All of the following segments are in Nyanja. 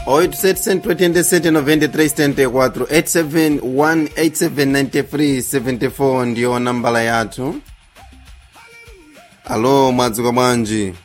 8779374 ndiyo nambala yathu alo mwadzuka bwanji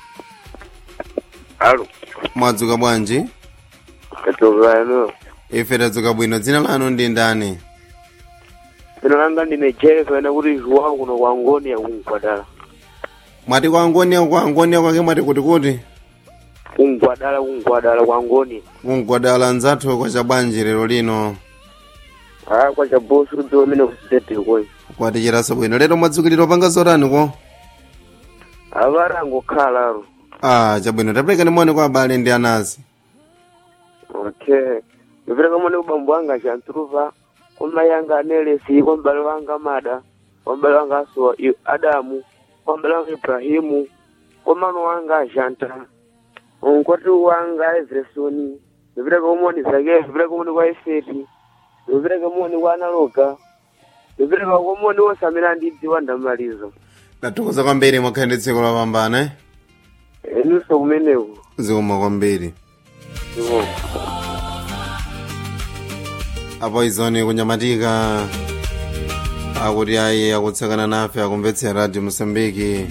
alo mwadzuka bwanji katokano ife tadzuka bwino dzina lanu ndi ndani dzina langa ndine jeff ena kuti ziwawo kuno kwa ngoni ya kungwadala mwati kwangoniya kwangoniya kwake mwati kuti kuti kungwadala kungwadala kwa ngoni kungwadala nzathu kwa chabwanji lero lino a kwa chabosi kudziwa amene kusitete koyi kwaticheraso bwino lero mwadzukilira panga zotani ko avara angokhalaro ah chabwino taperekani moni kwa abale ndi anazi okay ndipereka moni kubambo wanga achantruva kwa mai anga anelesi kwa mbale wanga mada kwa mbale wanga asowa I- adamu kwa mbale wanga ibrahimu kwa mano wanga ajanta nkwati wanga ezresoni ndipereka umoni zake ndipereka umoni kwa efeti ndipereka umoni kwa analoga ndipereka umoni wose amene andidziwa ndamaliza tathokoza kwambiri mwakhale ndi tsiku lopambana eh? eninso kumeneku zikoma kwambiri iwo apo izoni kunyamatika akuti ayi akutsakana nafe akumvetsera radio mosambiki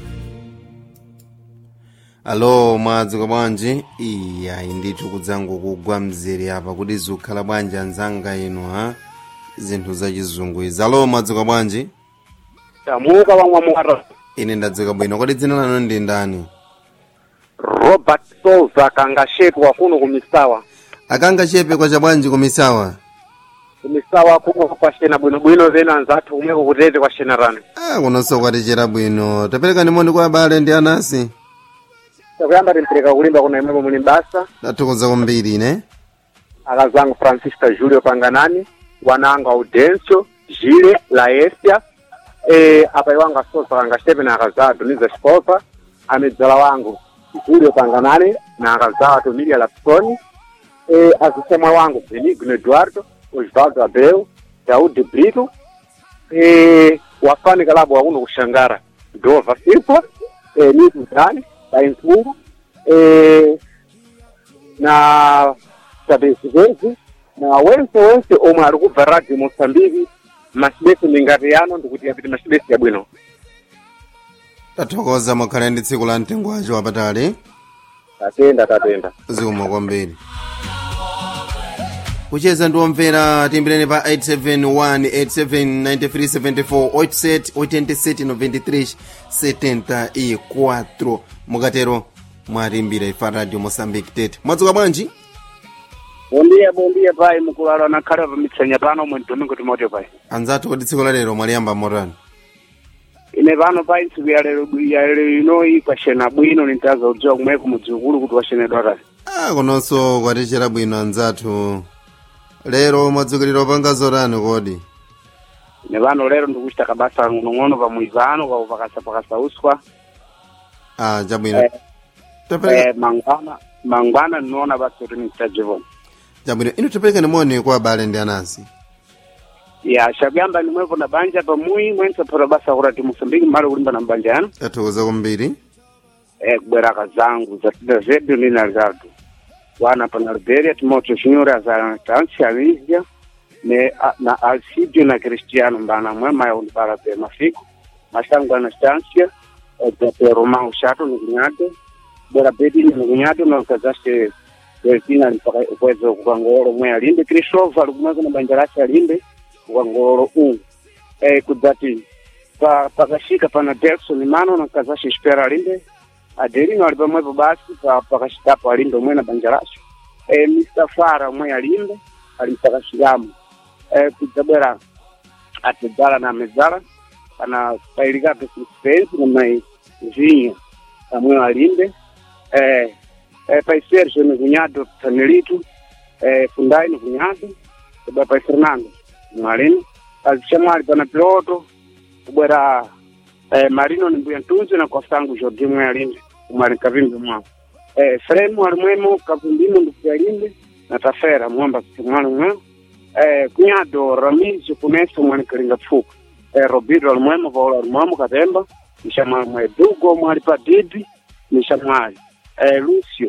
alo mwadzuka bwanji iyi ayi ndithu kudzango kugwa mzere apa kuti zikukhala bwanji anzanga inu ha zinthu zachizungu izi alo mwadzuka bwanji tamuka wamwa mwara ine ndadzuka bwino kodi dzina lanu ndi ndani robert souza kangashetwa kuno kumisawa akanga chepe kwa chabwanji kumisawa kumisawa kuno kwashena bwinobwino vena anzathu kumweko kutete kwashena rano ah kunonso kwatichera bwino taperekani moni kwa abale ndi anasi takuyamba timpereka kulimba kuna imwepo muli basa tathokoza kwambiri ine akazangu francisca julio panganani wananga audencio gile laesia e, apa iwanga souza kangashepe na akazaa tuniza xipopa amedzala wangu julio panganani na akazaa tomilia lapsoni e, azisemwa wangu benigno eduardo osvaldo abreu daudi brito e, wafani kalabu wakuno kushangara dova simpla e, nitudani bainzungu e, na sabezivezi na wense wense omwe ali kubva radio moçambique macibesi mingati yano ndikuti yapiti macibesi yabwino tathokoza mwakhale ndi tsiku la mtengo wacho wapatali tatenda tatenda zikoma kwambiri kucheza ndi omvera timbireni pa 871879374 mukatero mwatimbira ifa radio mosambiki tete mwadzuka bwanji bondiya bondiya pai mukulala nakhale pamitsenya pano mwe domingo timote pai anzathu kodi tsiku la lero mwaliyamba motani ine pano pai ntsiku ya lero ya lero inoyi kwashena bwino nintaza kudziwa kumweko mudzikulu kuti washenedwa tati ah kunonso kwatichera bwino anzathu lero mwadzukilira opanga zotani kodi ine pano lero ndikuchita kabasa ng'onong'ono pamwizano kwa pakasa pakasa uswa ah chabwino Eh, tapereka eh, mangwana mangwana ndinoona basi kuti nitajivona chabwino inu taperekani moni kwa abale ndi anasi ya shakuyamba nimwepo na banja pamui mwensapota basa kurati musambiki mmalo kulimba na mbanja yanu tathokoza kwambiri eh, kubweraka zangu zatida zedu nina ricardo wana pana liberia timoteo chinyora za tansi alizia ne a- na alcidio na cristiano mbana mwema yaundipala pe mafiko mashangu ana stansia zape romao shato nikunyato bwera bedini nikunyato nakazashe weltina likweza kukangolo mwe alimbe kristova alikumweko na banja lake alimbe kukangolo u eh, kudzati pa pakashika pana delson mano nakazashe xipera alimbe adelino ali pamwepo basi pa pakashikapo alimbe omwe na banja lacho e, mr fara omwe alimbe ali mpakashikamo e, kudzabwera atidzala na amedzala kana pailikape suspense na mai vinha amwe alimbe e, e, pai sergio ni kunyado tanelitu e, fundai ni kunyado kubwa pai fernando mwalimbe azichamwali pana piloto kubwera eh, marino ni mbuya ntunzi na kwasangu jordi mwe alimbe umwali kavimbi mwawo eh, fremu alimwemo kavumbimo ndikuti alimbe na tafera mwamba kumwali mweo eh, kunyado ramizi kuneso mwali kalinga pfuka eh, robido alimwemo vaola alimwemo katemba nishamwali mwe dugo mwali pa didi nishamwali eh, lucio